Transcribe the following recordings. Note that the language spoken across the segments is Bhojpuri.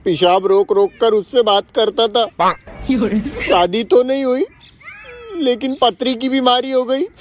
पेशाब रोक रोक कर उससे बात करता था शादी तो नहीं हुई लेकिन पथरी की बीमारी हो गई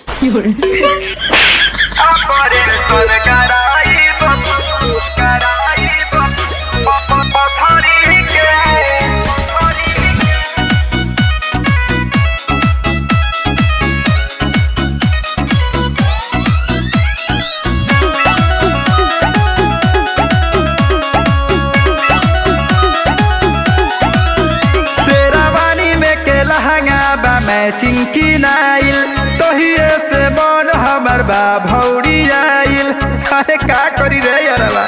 शेरावानी में के लहंगा बा मैचिंग की नाइल तोहिए से मन हमर बा भौरी आइल अरे का करी रे यारवा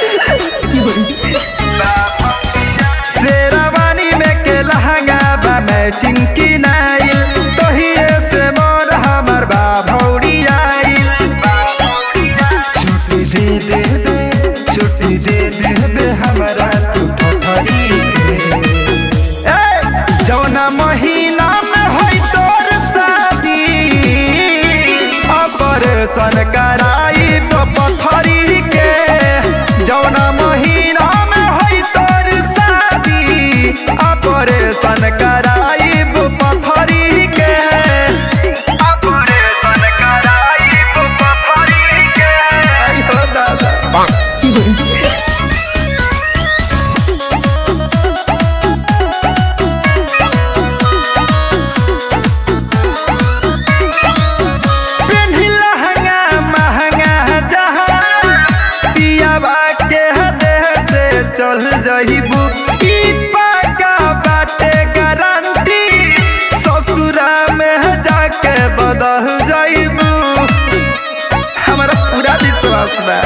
शेरावानी में के लहंगा बा मैचिंग की नाइल तोहिए से मन हमर बा भौरी आइल छुट्टी दे देबे छुट्टी दे देबे हमरा तू ठठरी के ए, जौना महीना में होई तोर शादी ऑपरेशन कराई पथरी के जौना महीना में होई तोर शादी ऑपरेशन कराई पथरी के ऑपरेशन कराई पथरी के आइयो दादा पेन्ही लहंगा महंगा जहाँ पियाबा के देह से चल जइबू ई पाका बाटे गारंटी ससुरा में जाके बदल जइबू हमारा पूरा विश्वास बा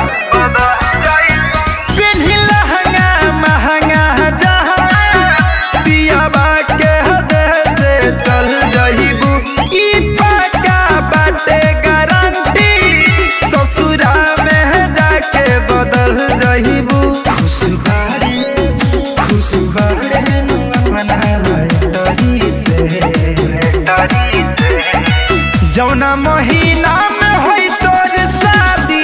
पेन्ही लहंगा महंगा जहाँ पियाबा के देह से चल जइबू ई पाका बाटे गारंटी ससुरा में जाके बदल जइबू खुश बारे खुश बारे नु अपना लटरी से जौना महीना में होई तोर शादी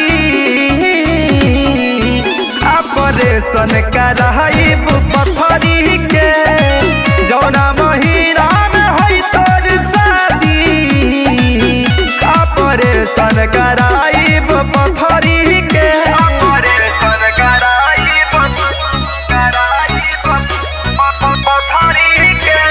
ऑपरेशन कराइब पथरी के जौना महीना में होई तोर शादी ऑपरेशन कराइब पथरी के ऑपरेशन कराइब कराइब पथरी के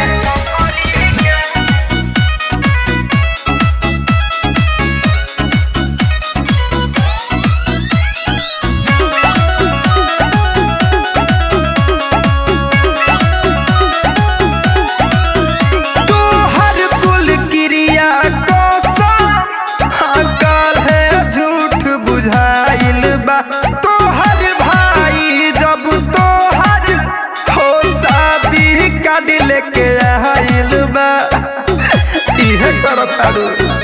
तोहर कुल क्रिया कसम अकल है झूठ बुझाइल बा तोहर भाई जब तोहर हो शादी काट लेके आइल बा इहे करताड़ू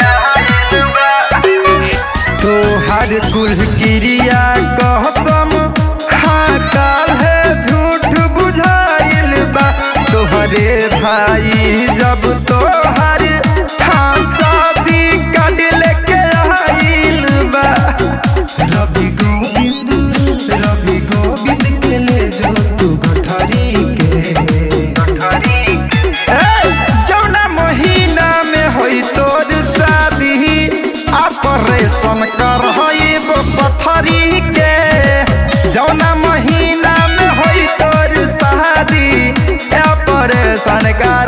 तोहर कुल क्रिया कसम हाँ काल है झूठ बुझाइल बा तोहरे भाई जब तोहर हाँ शादी काट लेके आइल बा रवि गोविंद रवि गोविंद के ले जो तू गठरी के ए, जौना महीना में होई तोर शादी ऑपरेशन करहइब पथरी के जौना महीना में होई तोर शादी ऑपरेशन कर